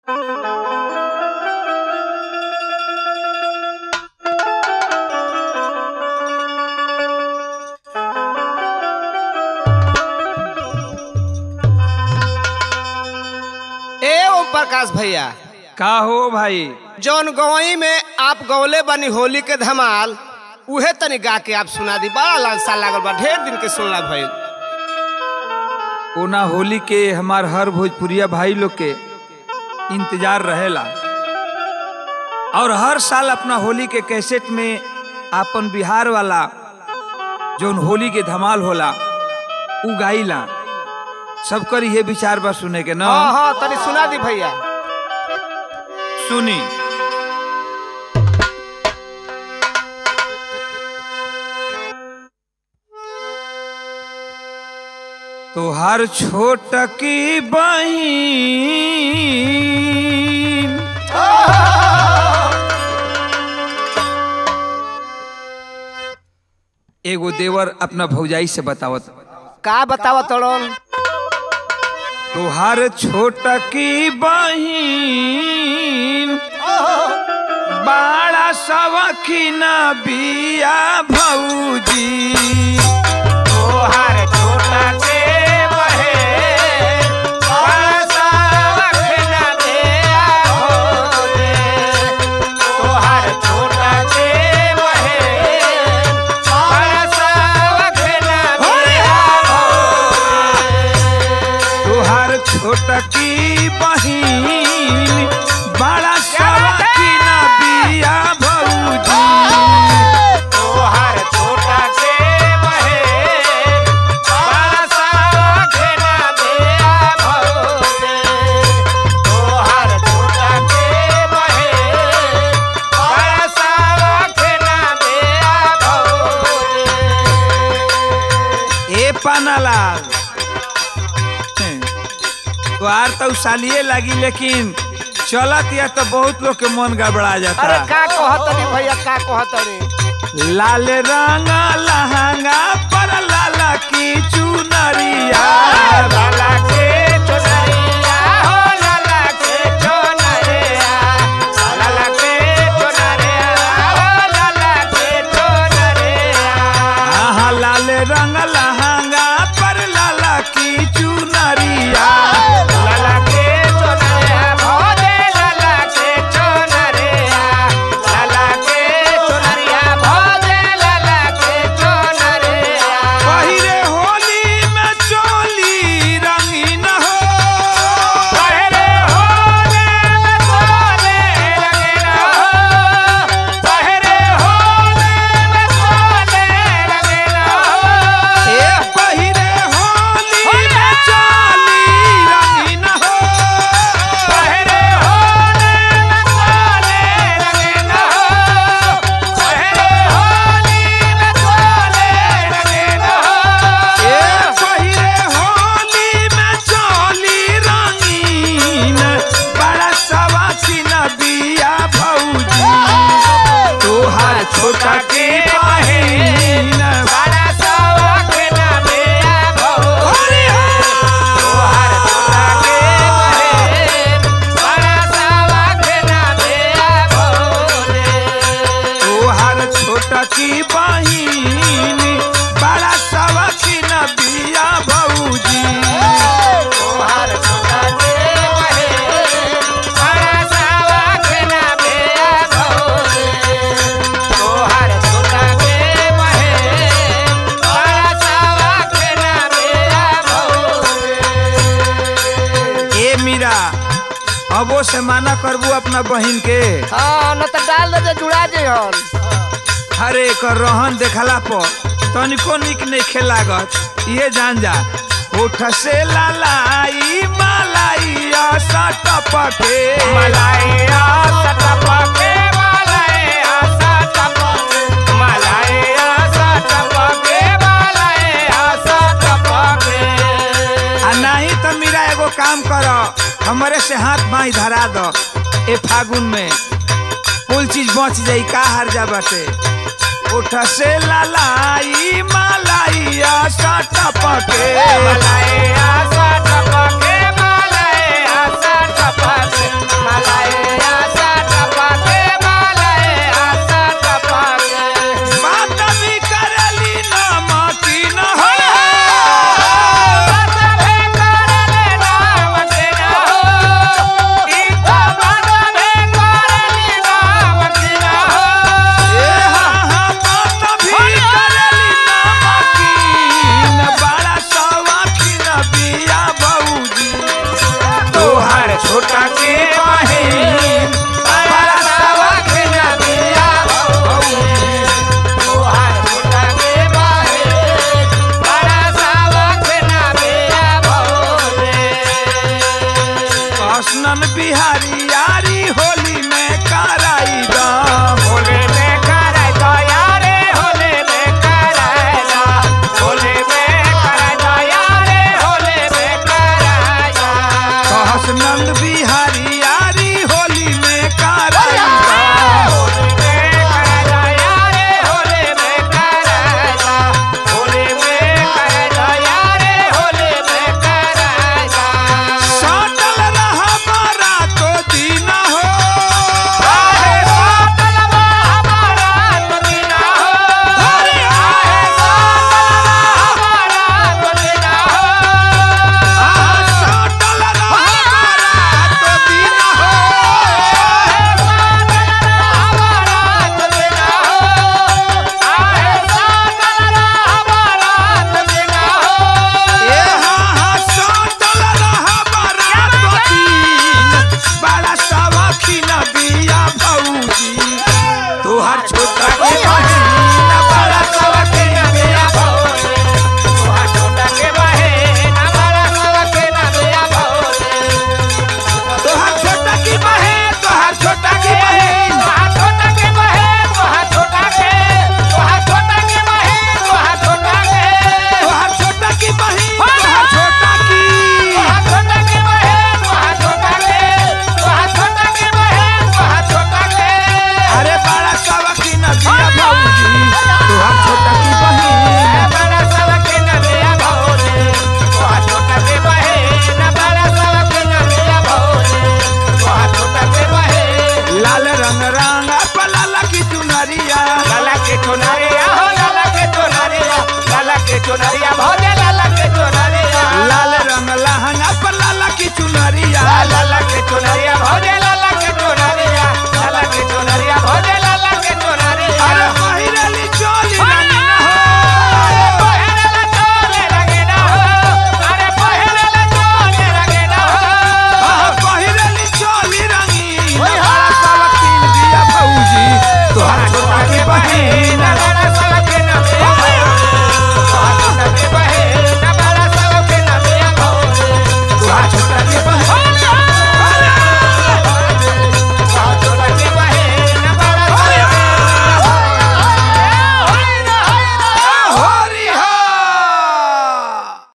प्रकाश भैया का हो भाई जौन गवई में आप गौले बनी होली के धमाल उहे तनी गा के आप सुना दी बड़ा लालसा लागल बा ढेर दिन के सुनला भइल ओना होली के हमार हर भोजपुरिया भाई लोग के इंतजार रहेला और हर साल अपना होली के कैसेट में आपन बिहार वाला जौन होली के धमाल होला उ गाइला सबकर ये विचार बा सुने के ना हाँ हाँ तनी सुना दी भैया सुनी तो हर छोट की बहिन एगो देवर अपना भौजाई से बतावत का बतावा तड़न तुहार छोट की बहिन बाड़ा सवखीन बिया भौजी तोहार छोटा के बहे बड़ा सा रखना दे हो दे तोहार छोटा के बहे बड़ा सा रखना दे हो तुहार छोट की बहिन बाड़ा सवखीन बिया भौजी तोहार छोटा के बहे बड़ा सा रखना दे हो दे तोहार छोटा के बहे बड़ा सा रखना दे हो दे ए पानालाल तुहार तो सालिए लगी लेकिन चलत या तो बहुत लोग के मन गड़बड़ा जाता अरे का कहतनी भैया का कहतनी लाल रंग लहंगा पर लाला की चुनरिया लाला के चोनरिया हो लाला के चोनरिया लाला के चोनरिया हो लाला के चोनरिया आहा लाल रंग लहंगा पर लाला की चुनरिया लाला के चोनरिया भोले लाला के चोनरिया लाला के चोनरिया भोले लाला के चोनरिया पहिरे होली में चोली रंगीन हो पहरे होले में सोले रंगना हो पहरे होले में सोले रंगना हो ए पहिरे होली में चोली रंगीन हो पहरे होले में सोले रंगना हो पहरे होली में सोले रंगना हो ए पहिरे होली में चोली रंगीन बड़ा सवासीन बिया भौजी तोहार छोटा के बहिन बड़ा सवाख ना मेरा बहु हरि तोहार छोटा के बहेन बड़ा सवाख ना मेरा बहु तोहार छोटा की बहिन बड़ा सवासीन बिया भौजी तोहार छोटा के बहेन बड़ा सवाख ना मेरा बहु तोहार छोटा के बहेन बड़ा सवाख ना मेरा बहु ए मीरा अबो से माना करबू अपना बहिन के हाँ न तो डाल दे जुड़ा जे हन हरे एकर रहन देखला पर तनिको निक नहीं लागत ये जान जा होठ से लालाई मालाई टपके मलाइया सटपके मलाइया सटपके मलाइया सटपके मलाइया सटपके आ नहीं तो मीरा एगो काम कर हमरे से हाथ बाई धरा दो ए फागुन में कुल चीज बच जाई का हर जा बाटे उठ से लालाई मालाइया टपके मलाइया सटपके मलाइया सटपके बिहारी यारी होली में कराई दा होली